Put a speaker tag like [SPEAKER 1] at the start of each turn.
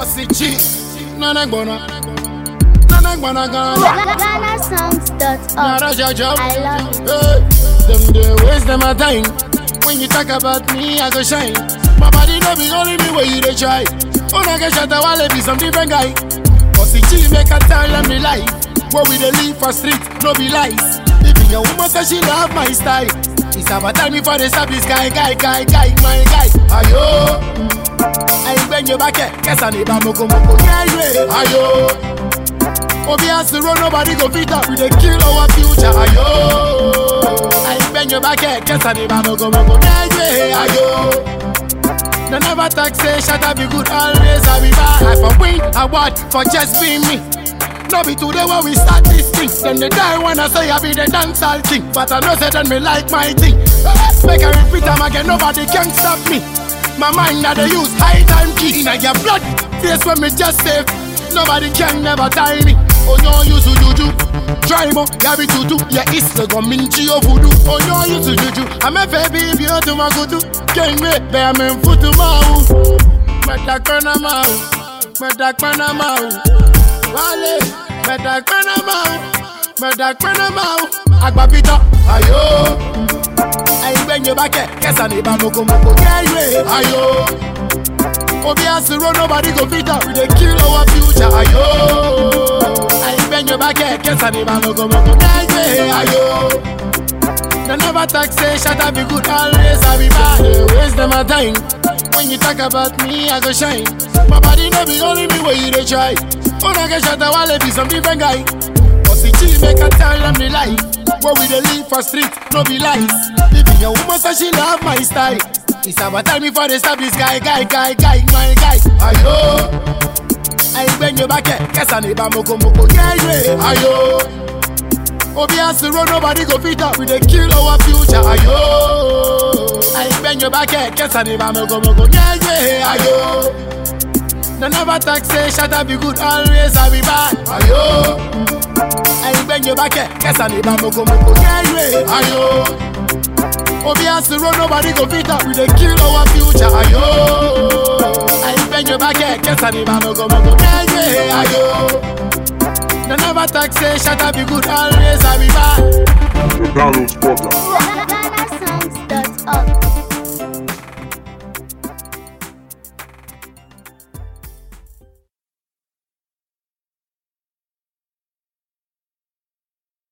[SPEAKER 1] Osichi, nana gbona, nana gbona Ghana.
[SPEAKER 2] GhanaSongs.org.
[SPEAKER 1] Nara jaja,
[SPEAKER 2] I love it.
[SPEAKER 1] hey, them they waste them a time. When you talk about me, I go shine. My body no be only me where you dey try. Oh, I get shot, I wanna be some different guy. Osichi make a tell them the life. Where we dey live for street, no be lies. Even your woman say she love my style. It's about time before they stop this guy, guy, guy, guy, my guy. Ayo. àìgbẹ́yìn bá kẹ̀ kẹsàn-án ní ìbámoko moko yẹ́yẹ́ ayo. Obi has to run nobody go fit up we dey kill our future ayo. àìgbẹ́yìn bá kẹ̀ kẹsàn-án ní ìbámoko moko yẹ́yẹ́ ayo. They never talk say shut up be good always I be bad. I for win award for just being me. No be today when we start this thing. Then they die when I say I be the dancehall king. But I know say then me like my thing. Make I repeat am again, nobody can stop me. My mind that they use high time key in your blood. Face when me just save. Nobody can never tie me. Oh no, you to juju. Try mo, ya be tutu. Ya is the gominchi of voodoo. Oh no, you to juju. I'm a baby, you to my kutu. Can't wait, bear me foot to mau. Metakana mau. Metakana mau. Wale, metakana mau. Metakana mau. Agbapita, ayo. àìgbẹ́yìn bá kẹ̀ kẹsàn-án ní ìbámokomoko yẹ́yẹ́ ayo. Obi has to run nobody go fit up we dey kill our future ayo. àìgbẹ́yìn bá kẹ̀ kẹsàn-án ní ìbámokomoko yẹ́yẹ́ ayo. They never talk say shut up be good always I be bad. They waste them a time. When you talk about me, I go shine. My body no be only me where you dey try. Oh, I get shot, I wanna be some different guy. Osichi make a tell them the life. Where we dey live for street, no be lies. Even your woman say she love my style. It's about time before they stop this guy, guy, guy, guy, my guy. Ayo. àìgbẹ́yìn bá kẹ̀ kẹsàn-án ní ìbámokomoko yẹ́yẹ́ ayo. Obi has to run nobody go fit up we dey kill our future ayo. àìgbẹ́yìn bá kẹ̀ kẹsàn-án ní ìbámokomoko yẹ́yẹ́ ayo. They never talk say shut up be good always I be bad ayo. àìgbẹ́yìn bá kẹ̀ kẹsàn-án ní ìbámokomoko yẹ́yẹ́ ayo. Obi has to run nobody go fit up we dey kill our future ayo. àìgbẹ́yìn bá kẹ̀ kẹsàn-án ní ìbámokomoko yẹ́yẹ́ ayo. They never talk say shut up be good always I be bad.
[SPEAKER 3] The Download Spotter.